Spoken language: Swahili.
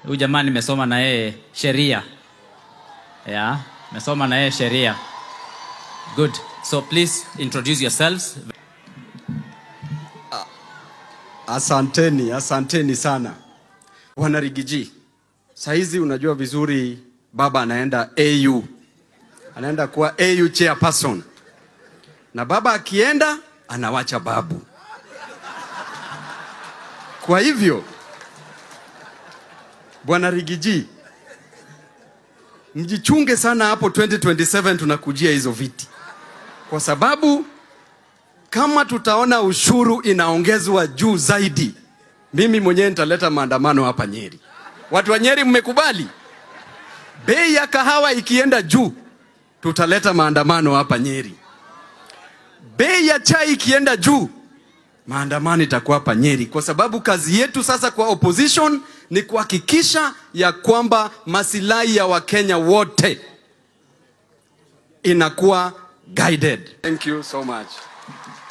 Huyu jamaa nimesoma na yeye sheria. Yeah, nimesoma na yeye sheria. Good. So please introduce yourselves. Asanteni, asanteni sana Bwana Rigiji. Sahizi unajua vizuri baba anaenda AU, anaenda kuwa AU chairperson, na baba akienda anawacha babu. Kwa hivyo Bwana Rigiji, mjichunge sana hapo 2027 tunakujia hizo viti, kwa sababu kama tutaona ushuru inaongezwa juu zaidi, mimi mwenyewe nitaleta maandamano hapa Nyeri. Watu wa Nyeri, mmekubali? Bei ya kahawa ikienda juu, tutaleta maandamano hapa Nyeri. Bei ya chai ikienda juu, maandamano itakuwa hapa Nyeri, kwa sababu kazi yetu sasa kwa opposition ni kuhakikisha ya kwamba masilahi ya Wakenya wote inakuwa guided. Thank you so much.